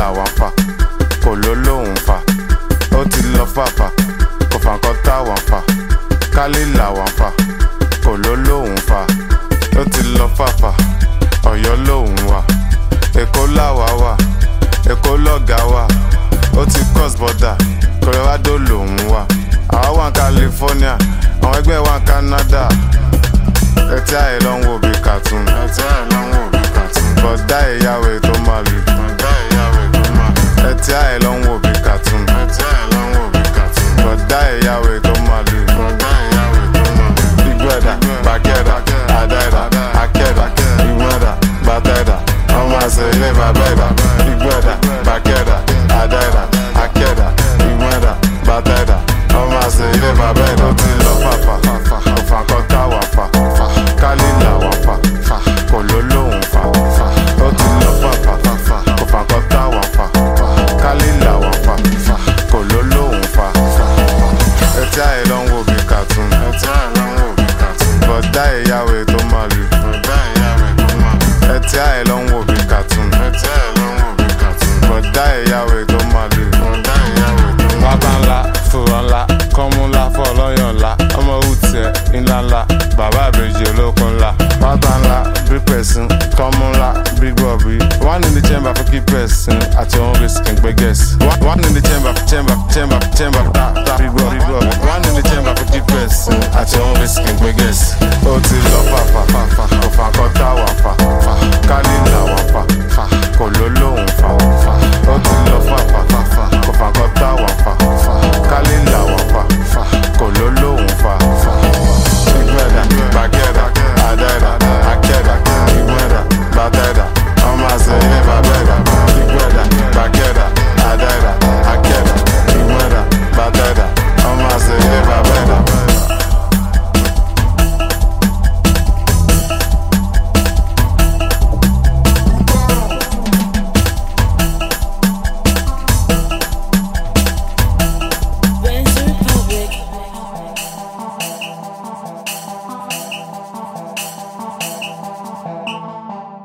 làwọn fà kò ló lóhùn fà ó ti lọ fàfà kò fà nǹkan táwọn fà kálí làwọn fà kò ló lóhùn fà ó ti lọ fàfà ọ̀yọ́ lóhùn wà èkó làwà wà èkó lọ́gà wà ó ti cross border colorado lòún wà àwa wà ní california àwọn ẹgbẹ́ wà ní canada ẹtí àyè ló ń wo bí cartoon ẹtí àyè ló ń wo bí cartoon bọ̀dá ìyàwó tó máa lù bọ̀dá ìyàwó tó máa lù ẹtí àyè ló ń wo bí cartoon ẹtí àyè ló ń wo bí cartoon bọ̀dá ìyàwó tó máa lù bọ̀dá ìyàwó tó máa lù ìgbẹ́dà gbàgẹ́dà àdáìdà akẹ́dà ìgbẹ́dà gbàtẹ́dà ọmọ àṣẹ ilé bàbẹ́dà ìgbẹ́dà gbàgẹ́dà àdáìdà akẹ́dà ìgbẹ́dà gbàtẹ́dà ọmọ àṣẹ ilé bàbẹ́dà ó ti lọ fàfà òfà kan táwà fà kálí làwọn fà kò ló lóhùn fà ó ti lọ fàfà òfà kan táwà fà kálí làwọn fà kò ló lóhùn fà ẹtí àyè ló ń wo bí cartoon ẹtí àyè ló ń wo bí cartoon bọ̀dá ìyàwó tó máa lù bọ̀dá ìyàwó tó máa lù ẹtí àyè ló ń wo bí cartoon ẹtí àyè ló ń wo bí cartoon bọ̀dá ìyàwó tó máa lù bọ̀dá ìyàwó tó máa lù. wábà ńlá fòrò ńlá kọ́mú ńlá fọlọ́yàn ńlá ọmọ òwútiẹ̀ ńlá ńlá bàbá àbèjì olókun ńlá wábà ńlá bí pẹ̀sìn kọ́mú ńlá bí gbọ̀bí one in the chamber for keep person àti òun risk ń gbé guess one in the chamber chamber chamber chamber ta ta bí gbọ̀ bí gbọ̀ one in the chamber for keep person àti òun risk ń gbé guess ó ti lọ fàfà